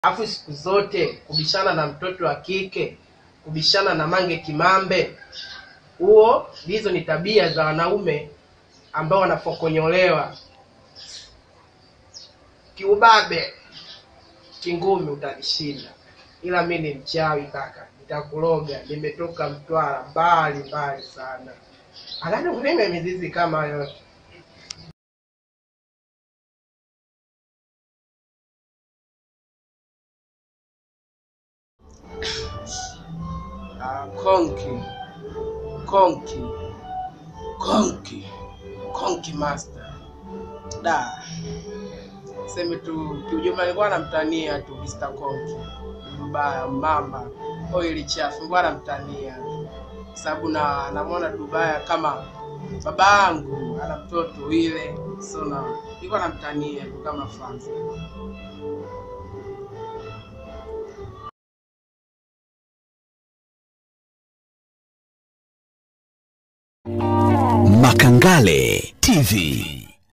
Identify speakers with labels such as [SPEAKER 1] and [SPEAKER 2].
[SPEAKER 1] Alafu siku zote kubishana na mtoto wa kike, kubishana na Mange Kimambe, huo hizo ni tabia za wanaume ambao wanapokonyolewa kiubabe, kingumi utanishinda, ila mi ni mchawi kaka, nitakuloga. Nimetoka Mtwara mbali mbali sana, alani kulime mizizi kama yote Ah, konki konki konki konki master da seme tu kiujumla nilikuwa namtania tu Mr. Konki Dubaya mamba oili chafu nilikuwa namtania sababu na namwona Dubaya kama baba yangu ana mtoto ile so na nilikuwa namtania tu kama fans
[SPEAKER 2] Makangale TV.